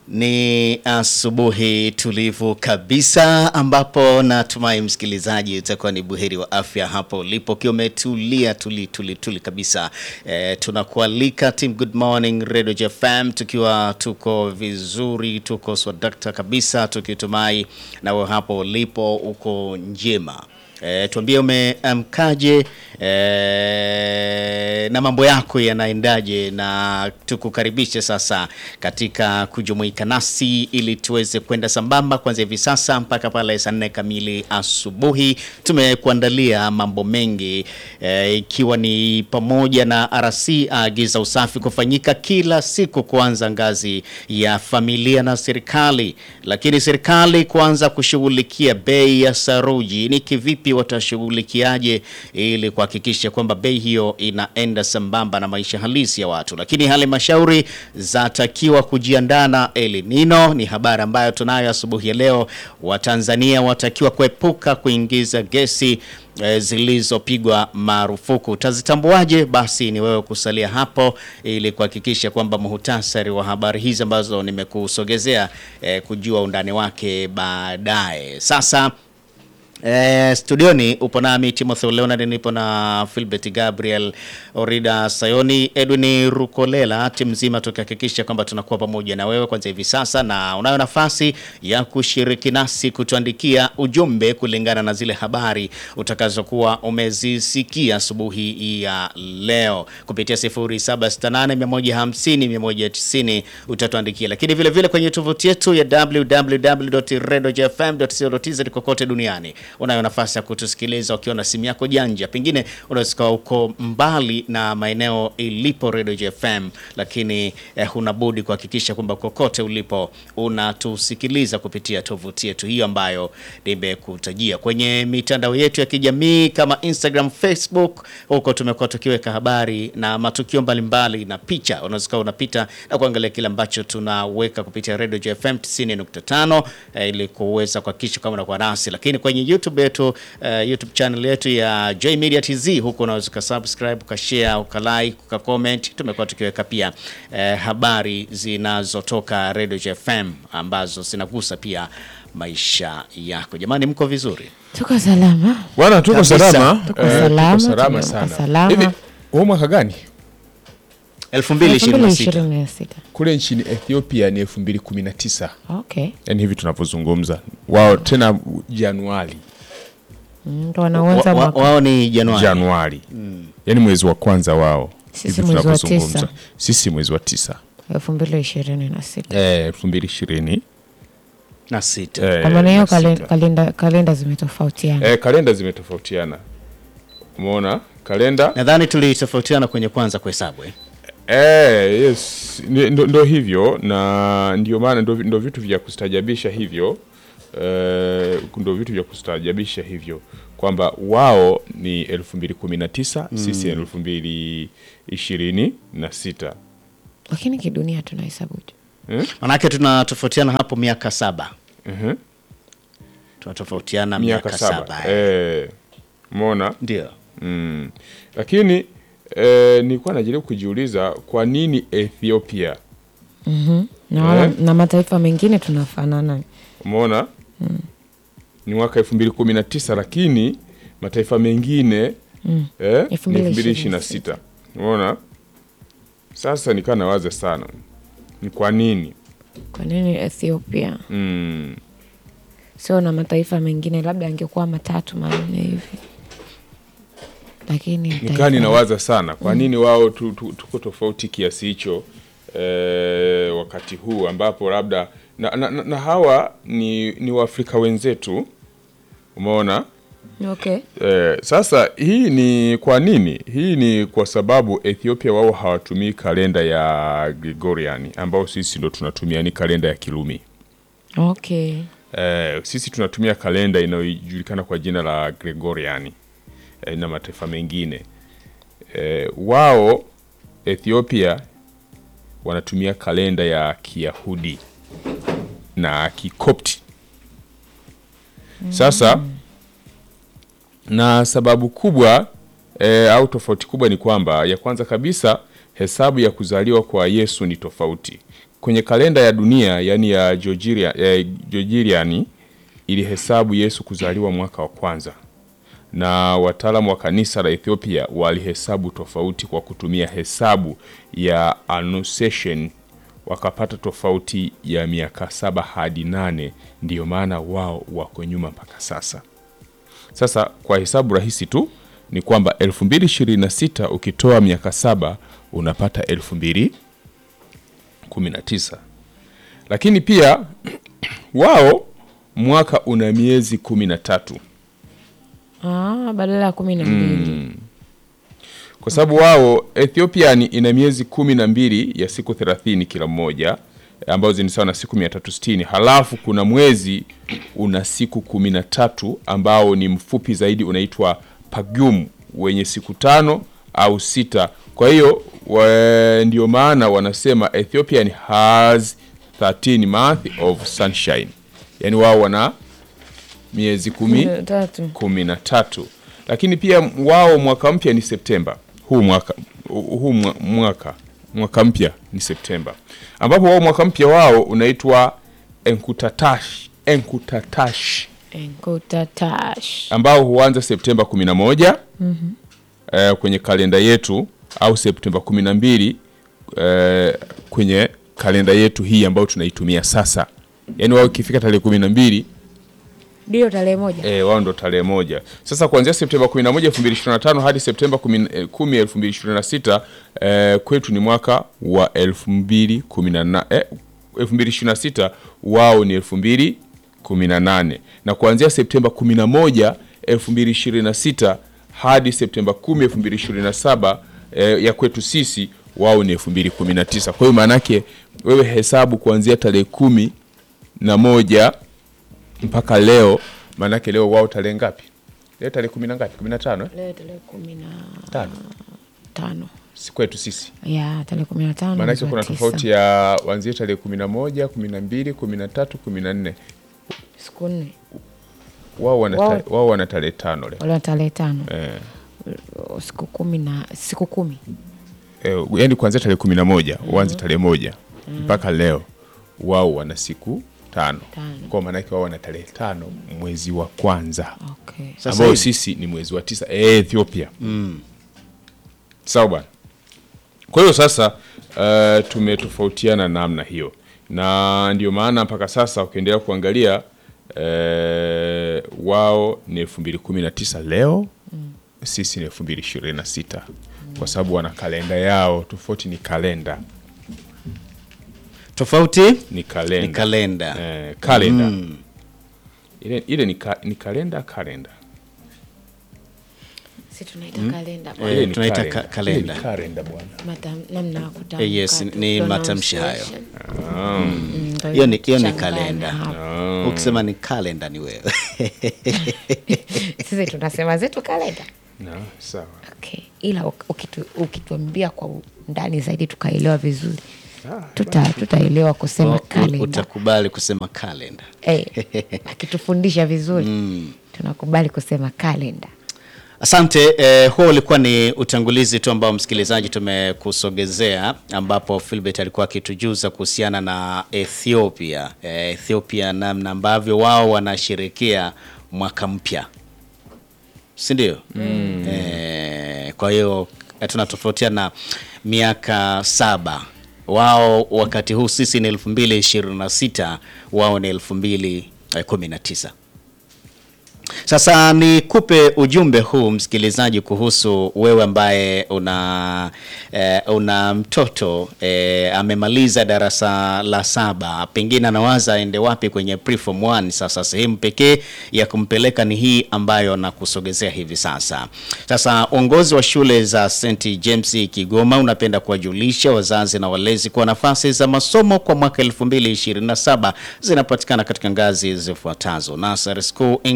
Ni asubuhi tulivu kabisa ambapo natumai msikilizaji utakuwa ni buheri wa afya hapo ulipo ukiwa umetulia tuli tuli tuli kabisa. E, tunakualika team Good Morning Radio JFM tukiwa tuko vizuri, tuko swadakta kabisa, tukitumai nawe hapo ulipo uko njema. E, tuambie umeamkaje e, na mambo yako yanaendaje, na tukukaribishe sasa katika kujumuika nasi ili tuweze kwenda sambamba kuanzia hivi sasa mpaka pale saa nne kamili asubuhi. Tumekuandalia mambo mengi e, ikiwa ni pamoja na RC aagiza usafi kufanyika kila siku kuanza ngazi ya familia na serikali, lakini serikali kuanza kushughulikia bei ya saruji ni kivipi watashughulikiaje ili kuhakikisha kwamba bei hiyo inaenda sambamba na maisha halisi ya watu. Lakini halmashauri zatakiwa kujiandaa na El Nino, ni habari ambayo tunayo asubuhi ya leo. Watanzania watakiwa kuepuka kuingiza gesi e, zilizopigwa marufuku. Utazitambuaje? Basi ni wewe kusalia hapo ili kuhakikisha kwamba muhtasari wa habari hizi ambazo nimekusogezea e, kujua undani wake baadaye. Sasa Eh, studioni upo nami Timothy Leonard, nipo na Philbert Gabriel Orida Sayoni, Edwin Rukolela, timu nzima tukihakikisha kwamba tunakuwa pamoja na wewe kwanza hivi sasa, na unayo nafasi ya kushiriki nasi kutuandikia ujumbe kulingana na zile habari utakazokuwa umezisikia asubuhi ya leo kupitia 0768150190 utatuandikia, lakini vile vile kwenye tovuti yetu ya www.redojfm.co.tz kokote duniani unayo nafasi ya kutusikiliza ukiwa na simu yako janja. Pengine unaweza kuwa uko mbali na maeneo ilipo Radio JFM, lakini eh, huna budi kuhakikisha kwamba kokote ulipo unatusikiliza kupitia tovuti yetu hiyo ambayo nimekutajia. Kwenye mitandao yetu ya kijamii kama Instagram, Facebook, huko tumekuwa tukiweka habari na matukio mbalimbali na picha. Unaweza kuwa unapita na kuangalia kile ambacho tunaweka kupitia Radio JFM 90.5 eh, ili kuweza kuhakikisha kama unakuwa nasi, lakini kwenye YouTube yetu uh, YouTube channel yetu ya J Media TZ, huko unaweza ukasubscribe, ukashare, ukalike, ukacomment. Tumekuwa tukiweka pia uh, habari zinazotoka Radio JFM ambazo zinagusa pia maisha yako. Jamani, mko vizuri? Tuko salama. Bwana, tuko Kabisa. salama. Tuko Eh, salama, tuko salama tumeamka sana. salama. Hivi huu mwaka gani? 2026 2026. Kule nchini Ethiopia ni 2019. Okay. Yaani hivi tunavyozungumza. Wao tena Januari. Mm, Ndo wanaanza Wa- wa- mwaka. wao ni Januari. Januari. Yaani mwezi wa kwanza wao. Sisi Hivi mwezi wa tunavyozungumza. tisa. Sisi mwezi wa tisa. 2026. Eh, 2020. na sita. Eh, Kwa maana hiyo na sita. kalen- kalenda kalenda zimetofautiana. Eh, kalenda zimetofautiana. Umeona? Kalenda Nadhani tulitofautiana kwenye kwanza kuhesabu eh? Eh, yes, Ni- ndo, ndo hivyo na ndio maana ndo, ndo vitu vya kustajabisha hivyo eh, ndo vitu vya kustajabisha hivyo kwamba wao ni 2019 sisi elfu mbili ishirini na sita Lakini kidunia tunahesabuje? Manake tunatofautiana hapo miaka saba. Mhm. Tunatofautiana miaka miaka saba saba. eh. eh, umeona Ndio. mm. Lakini eh, nilikuwa najaribu kujiuliza kwa nini Ethiopia Na, wala, Eh? na mataifa mengine tunafanana. umeona ni mwaka elfu mbili kumi na tisa lakini mataifa mengine mm. eh, Elfu ni mbili elfu mbili ishirini ishirini na na sita umeona sasa nikaa nawaza sana ni kwa nini Kwa nini Ethiopia mm. sio na mataifa mengine? Labda angekuwa matatu manne hivi, lakini nikaa taifa- ninawaza sana kwa nini wao tu, tu, tuko tofauti kiasi hicho eh, wakati huu ambapo labda na, na, na, na hawa ni, ni waafrika wenzetu umeona Okay. Eh, sasa hii ni kwa nini? Hii ni kwa sababu Ethiopia wao hawatumii kalenda ya Gregorian ambao sisi ndo tunatumia ni kalenda ya Kirumi. Okay. Eh, sisi tunatumia kalenda inayojulikana kwa jina la Gregorian eh, na mataifa mengine eh, wao Ethiopia wanatumia kalenda ya Kiyahudi na Kikopti. Sasa na sababu kubwa e, au tofauti kubwa ni kwamba ya kwanza kabisa hesabu ya kuzaliwa kwa Yesu ni tofauti. Kwenye kalenda ya dunia, yani ya Georgian, ya Georgian ilihesabu Yesu kuzaliwa mwaka wa kwanza, na wataalamu wa kanisa la Ethiopia walihesabu tofauti kwa kutumia hesabu ya Annunciation wakapata tofauti ya miaka saba hadi nane. Ndiyo maana wao wako nyuma mpaka sasa. Sasa kwa hesabu rahisi tu ni kwamba 2026 ukitoa miaka saba unapata 2019, lakini pia wao mwaka una miezi kumi na tatu Ah, badala ya kumi na mbili kwa sababu wao Ethiopia ni ina miezi kumi na mbili ya siku 30 kila mmoja ambazo ni sawa na siku 360. Halafu kuna mwezi una siku kumi na tatu ambao ni mfupi zaidi unaitwa Pagum wenye siku tano au sita. Kwa hiyo wa- ndio maana wanasema Ethiopian has 13 month of sunshine, yaani wao wana miezi kumi Kumi na tatu. kumi na tatu lakini pia wao mwaka mpya ni Septemba huu mwaka huu mwa- mwaka mwaka mpya ni Septemba ambapo wao mwaka mpya wao unaitwa Enkutatash Enkutatash Enkutatash. ambao huanza Septemba 11 eh, kwenye kalenda yetu au Septemba 12 eh, kwenye kalenda yetu hii ambayo tunaitumia sasa yaani wao ikifika tarehe 12 Ndio tarehe moja. E, wao ndo tarehe moja. Sasa kuanzia Septemba 11 2025 hadi Septemba 10 eh, 10 2026 eh, kwetu ni mwaka wa 2018 eh, 2026 wao ni 2018 na kuanzia Septemba 11 2026 hadi Septemba 10 2027 eh, ya kwetu sisi wao ni 2019. Kwa hiyo maana yake wewe hesabu kuanzia tarehe kumi na moja mpaka leo maanake leo wao tarehe ngapi leo tarehe kumi na ngapi kumi na tano eh? Leo tarehe kumi na tano tano. si kwetu sisi Ya, tarehe kumi na tano. maanake mwezi wa kuna tisa. tofauti ya wanzie tarehe kumi na moja kumi na mbili kumi na tatu kumi na nne Siku nne. wao wana Wao- tare- wao wana tarehe tano leo Wale wa tarehe tano. eh, Siku kumi na siku kumi. eh, yani kuanzia tarehe kumi na moja uanze tarehe moja mpaka leo wao wana siku tano Tano. kwa maanake wao wana tarehe tano mwezi wa kwanza Okay. Sasa ambao hivi- sisi ni mwezi wa tisa eh, Ethiopia sawa bwana. Kwa hiyo sasa uh, tumetofautiana namna hiyo, na ndio maana mpaka sasa ukiendelea kuangalia uh, wao ni elfu mbili kumi na tisa leo sisi ni elfu mbili ishirini na sita kwa sababu wana kalenda yao tofauti, ni kalenda Tofauti ni kalenda, ni kalenda. Eh, kalenda ile, ile ni, ka, ni kalenda kalenda Si tunaita kalenda. Eh, Ile ni tunaita kalenda. ka- kalenda. Ile ni kalenda bwana. Matam- namna ya kutamka Eh, yes, tu, ni matamshi hayo. pronunciation. Mm, ndio hiyo ni, hiyo ni inachanganya kalenda hapo. ukisema ni kalenda ni wewe Sisi tunasema zetu kalenda. Na, sawa Okay. Ila uk- ukitu, ukituambia kwa undani zaidi tukaelewa vizuri tuta tutaelewa kusema U- kalenda. utakubali kusema kalenda Eh, akitufundisha vizuri tunakubali kusema kalenda. Asante. Eh, huo ulikuwa ni utangulizi tu ambao msikilizaji tumekusogezea, ambapo Philbert alikuwa akitujuza kuhusiana na Ethiopia. Eh, Ethiopia namna ambavyo wao wanasherekea mwaka mpya, si ndio? Eh, kwa hiyo eh, tunatofautiana miaka saba. Wao wakati huu sisi ni elfu mbili ishirini na sita wao ni elfu mbili kumi na tisa. Sasa nikupe ujumbe huu msikilizaji, kuhusu wewe ambaye una eh, una mtoto eh, amemaliza darasa la saba, pengine anawaza aende wapi kwenye preform 1. Sasa sehemu pekee ya kumpeleka ni hii ambayo nakusogezea hivi sasa. Sasa uongozi wa shule za St James Kigoma unapenda kuwajulisha wazazi na walezi kuwa nafasi za masomo kwa mwaka 2027 zinapatikana katika ngazi zifuatazo: Nursery School English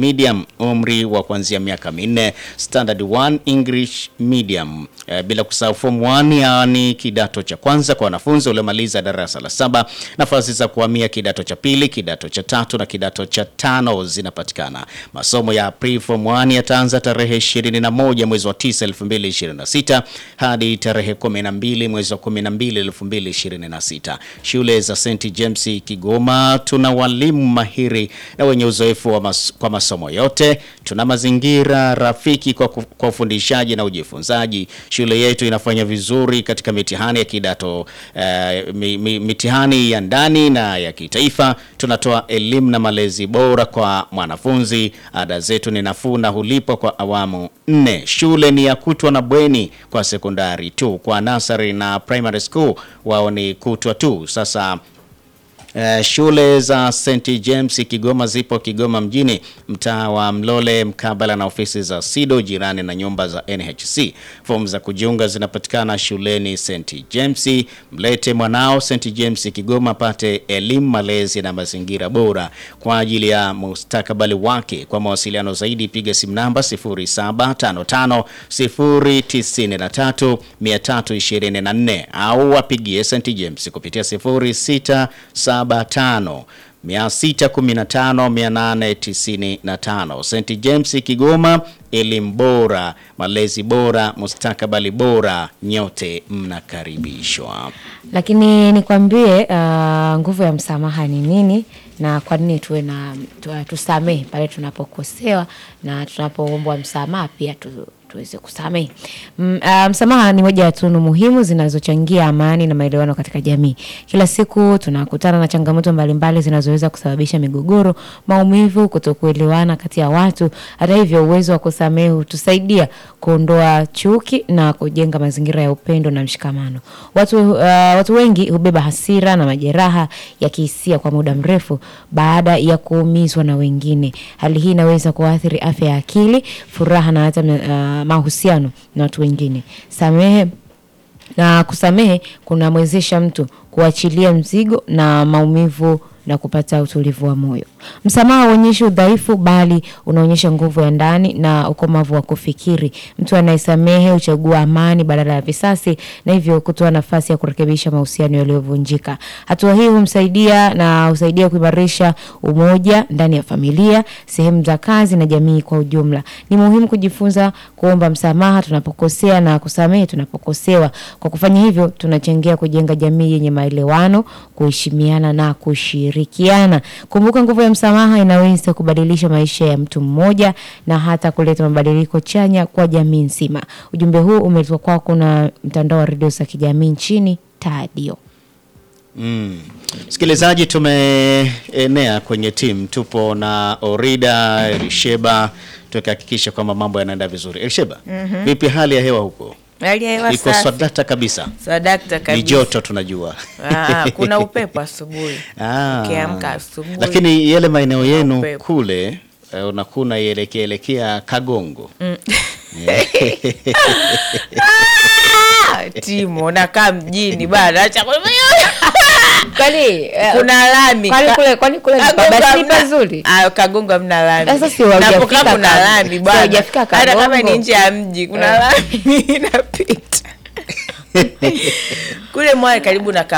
Medium umri wa kuanzia miaka minne, Standard 1 English Medium eh, bila kusahau form 1 yaani kidato cha kwanza kwa wanafunzi waliomaliza darasa la saba. Nafasi za kuhamia kidato cha pili, kidato cha tatu na kidato cha tano zinapatikana. Masomo ya pre-form 1 yataanza tarehe 21 mwezi wa 9 2026 hadi tarehe 12 mwezi wa 12 2026. Shule za St James Kigoma tuna walimu mahiri na wenye uzoefu wa mas kwa masomo yote. Tuna mazingira rafiki kwa, ku- kwa ufundishaji na ujifunzaji. Shule yetu inafanya vizuri katika mitihani ya kidato eh, mi, mi, mitihani ya ndani na ya kitaifa. Tunatoa elimu na malezi bora kwa mwanafunzi. Ada zetu ni nafuu na hulipwa kwa awamu nne. Shule ni ya kutwa na bweni kwa sekondari tu. Kwa nasari na primary school wao ni kutwa tu. Sasa Eh, shule za St James Kigoma zipo Kigoma mjini, mtaa wa Mlole, mkabala na ofisi za SIDO, jirani na nyumba za NHC. Fomu za kujiunga zinapatikana shuleni St James. Mlete mwanao St James Kigoma apate elimu, malezi na mazingira bora kwa ajili ya mustakabali wake. Kwa mawasiliano zaidi, piga simu namba 0755 093 324 au wapigie St James kupitia 0675 615 895. St James Kigoma, elimu bora, malezi bora, mustakabali bora, nyote mnakaribishwa. Lakini nikwambie uh, nguvu ya msamaha ni nini na kwa nini tuwe na tu, tusamehe pale tunapokosewa na tunapoombwa msamaha pia tu, tuweze kusamehe. Mm, uh, msamaha ni moja ya tunu muhimu zinazochangia amani na maelewano katika jamii. Kila siku tunakutana na changamoto mbalimbali zinazoweza kusababisha migogoro, maumivu, kutokuelewana kati ya watu. Hata hivyo, uwezo wa kusamehe hutusaidia kuondoa chuki na kujenga mazingira ya upendo na mshikamano. Watu, uh, watu wengi hubeba hasira na majeraha ya kihisia kwa muda mrefu baada ya kuumizwa na wengine. Hali hii inaweza kuathiri afya ya akili, furaha na hata uh, mahusiano na watu wengine. Samehe na kusamehe kunamwezesha mtu kuachilia mzigo na maumivu na kupata utulivu wa moyo. Msamaha hauonyeshi udhaifu, bali unaonyesha nguvu ya ndani na ukomavu wa kufikiri. Mtu anayesamehe huchagua amani badala ya visasi, na hivyo kutoa nafasi ya kurekebisha mahusiano yaliyovunjika. Hatua hii humsaidia na husaidia kuimarisha umoja ndani ya familia, sehemu za kazi na jamii kwa ujumla. Ni muhimu kujifunza kuomba msamaha tunapokosea na kusamehe tunapokosewa. Kwa kufanya hivyo, tunachangia kujenga jamii yenye maelewano, kuheshimiana na kushirikiana. Kumbuka, nguvu ya msamaha inaweza kubadilisha maisha ya mtu mmoja na hata kuleta mabadiliko chanya kwa jamii nzima. Ujumbe huu umeletwa kwako na mtandao wa redio za kijamii nchini Tadio. Msikilizaji, tumeenea kwenye timu, tupo na Orida Elisheba, tukihakikisha kwamba mambo yanaenda vizuri. Elisheba, vipi hali ya hewa huko? Hali ya hewa Iko safi. swadata kabisa, Swadakta ni kabisa. joto tunajua. Ah, kuna upepo asubuhi. Ah. Ukiamka asubuhi. Lakini yale maeneo yenu upepo. kule eh, unakuna ielekea elekea Kagongo Ah, Timo nakaa mjini bana. Acha kwa- Kwani Kuna lami. kwani Ka- kule kwani kule ni Kagongo pabasi hamna- pazuri? Ah, Kagongo hamna lami. Sasa si hujafika Napokaa kuna Kagongo. lami Si bwana. hujafika Hata kama Kagongo. ni nje ya mji kuna Eh. lami inapita. Kule Mwale karibu na